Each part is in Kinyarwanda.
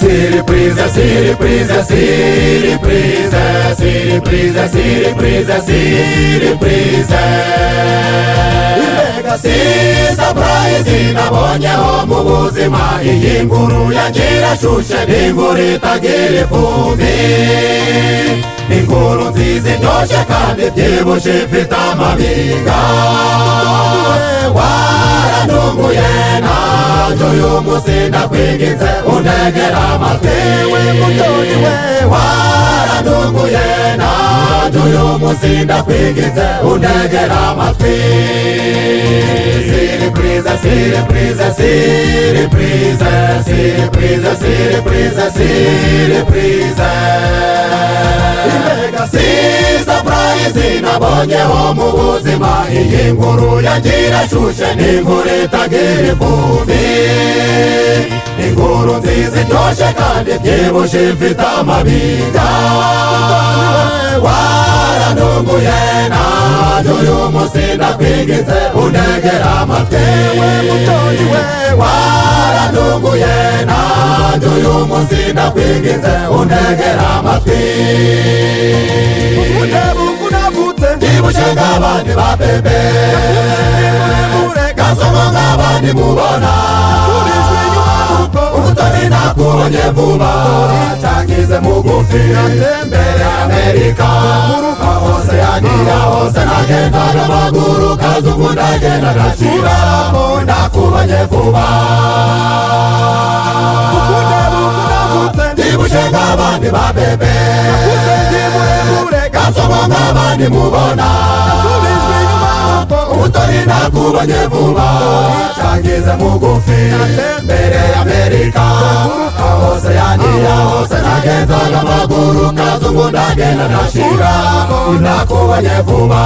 represa, se represa, se represa, se represa, se represa, se represa. Imbega siza praise nabonye ho mu buzima iyi nkuru yagira shushe n'inkuru itagira ifumbi inkuru nziza indoshe kandi byibushe ifite amabinga warantunguye nanjye uyu munsi ndakwingize untegera amatwi we mutoyi we warantunguye nanjye uyu munsi ndakwingize untegera amatwi siri priza siri priza siri priza siri priza siri priza siri priza imbega siza prayizi nabonyeho mu buzima iyi nkuru yagira shushe n'inkuru itagira ivumbi inkuru nziza indoshe kandi byibushe ifite amabinga warantunguye nanjye uyu munsi ndakwingize untegera amatwi we mutoyi we warantunguye nanjye uyu munsi ndakwingize untegera amatwi ndibushye nk'abandi ba bebe gasomo nk'abandi mubona ubutoni nakubonye vuba cyangize mugufi mbere y'amerika hose yagiya hose nagendaga amaguru kazungu ndagenda gacira nakubonye vuba ndibushye nk'abandi ba bebe gasomo nk'abandi mubona ubutoni nakubonye vuba cyangize mugufi mbere y'amerika hose yaniya hose nagenzaga amaguru kazungu ndagenda ndashira nakubonye vuba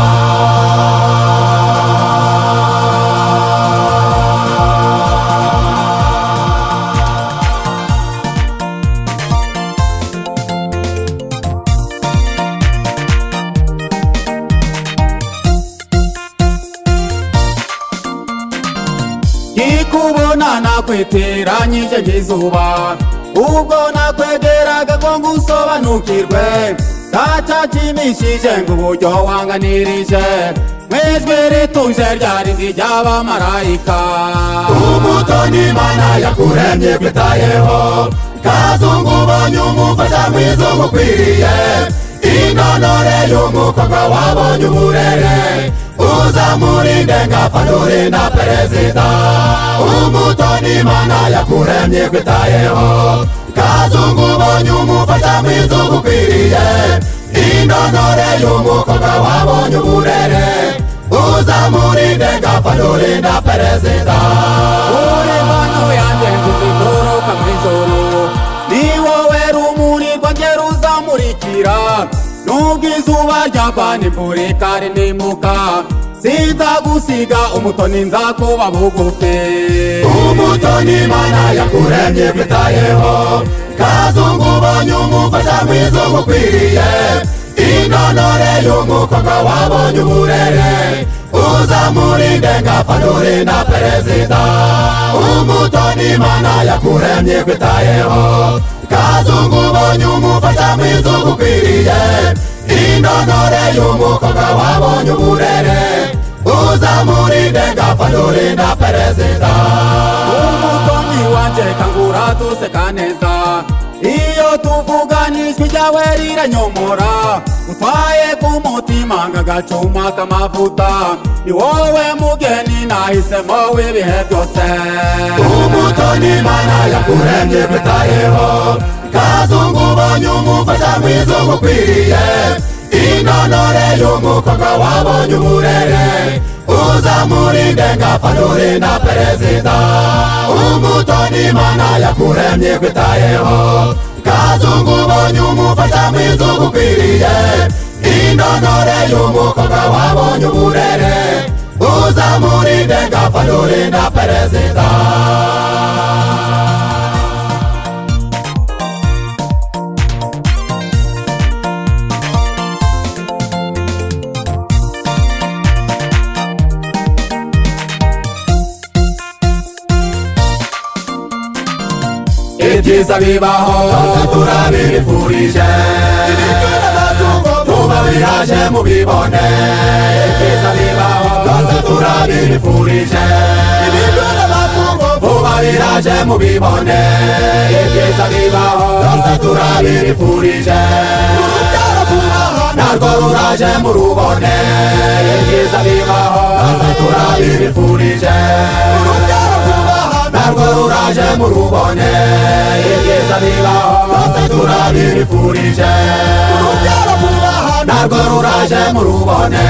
ikubona nakweteranyije ngizuba ubwo nakwegeraga ngo ngusobanukirwe katatimishije ngo uburyo wanganirije mwejwi rituje ryari ry'abamarayika umutoni imana yakuremye kwitayeho kazungu ubonye umufasha mwiza umukwiriye inonore y'umukobwa wabonye uburere uzamurinde ngafanure na perezida umutoni imana yakuremye kwitayeho kazungu ubonye umufasha mwiza umukwiriye inonore y'umukobwa wabonye uburere uzamurinde ngafanure na perezida uri impano yanjye ntiziguruka mu ijoro ni wowe rumurirwa njye ruzamurikira nubwo izuba ryava nimvurika rinimuka sinzagusiga umutoni nzakuba bugufi umutoni imana yakuremye kwitayeho kazungu ubonye umufasha mwiza umukwiriye inonore y'umukobwa wabonye uburere uzamurinde ngafanure na perezida umutoni imana yakuremye kwitayeho kazungu ubonye umufasha mwiza umukwiriye inonore y'umukobwa wabonye uburere uzamurinde ngafanure na perezida umutoni wanjye kangura duseka neza iyo tuvugana ijwi ryawe riranyomora utwaye ku mutima nk'agacuma k'amavuta ni wowe mugeni nahisemo w'ibihe byose umutoni imana yakuremye kwitayeho kazungu ubonye umufasha mwiza umukwiriye inonore y'umukobwa wabonye uburere uzamurinde ngafanure na perezida umutoni imana yakuremye kwitayeho kazungu ubonye umufasha mwiza umukwiriye inonore y'umukobwa wabonye uburere uzamurinde ngafanure na perezida byiza bibaho turabirifurije tuba biraje mubibone ibyiza bibaho byose turabirifurije vuba biraje mubibone ibyiza bibaho byose turabirifurije narwo ruraje murubone ibyiza bibaho byose turabirifurije narwo ruraje murubone ibyiza bibaho byose turabirifurije narwo ruraje murubone